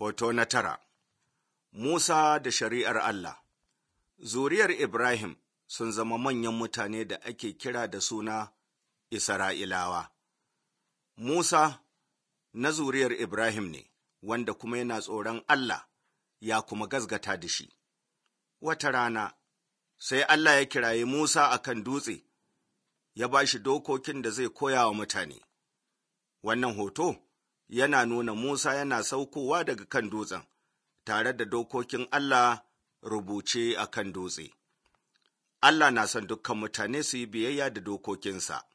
Hoto na tara Musa da shari'ar Allah Zuriyar Ibrahim sun zama manyan mutane da ake kira da suna Isra'ilawa. Musa na zuriyar Ibrahim ne, wanda kuma yana tsoron Allah ya kuma gazgata da shi. Wata rana, sai Allah ya kiraye Musa a kan dutse, ya ba shi dokokin da zai koya wa mutane. Wannan hoto yana nuna Musa yana saukowa daga kan dutsen, tare da dokokin Allah rubuce a kan dutse. Allah na son dukkan mutane su yi biyayya da dokokinsa.